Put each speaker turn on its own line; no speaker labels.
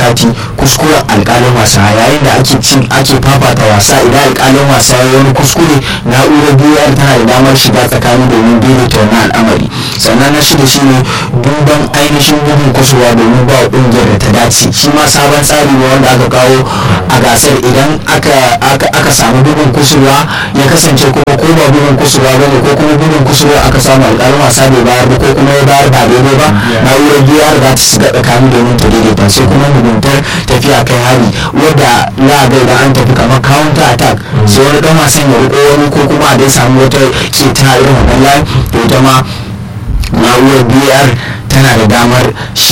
kati kuskuren alkalin wasa yayin da ake cin ake fafata wasa idan alkalin wasa ya wani kuskure na'urar biyar tana da damar shiga tsakanin domin daidaita wannan al'amari sannan na shida shine duban ainihin bugun kusurwa domin ba wa kungiyar da ta dace shi ma sabon tsari ne wanda aka kawo a gasar idan aka samu bugun kusurwa ya kasance kuma ko ba bugun kusurwa ba ne ko kuma bugun kusurwa aka samu alƙalin wasa bai bayar ba ko kuma ya bayar ba daidai ba na'urar biyar za ta shiga tsakanin domin ta daidaita sai kuma muguntar tafiya kai hari wadda za a ga idan an tafi kamar counter attack sai wani dan wasan ya riko wani ko kuma a dai samu wata ke ta irin wannan layin to ita ma na'urar biyar tana da damar shi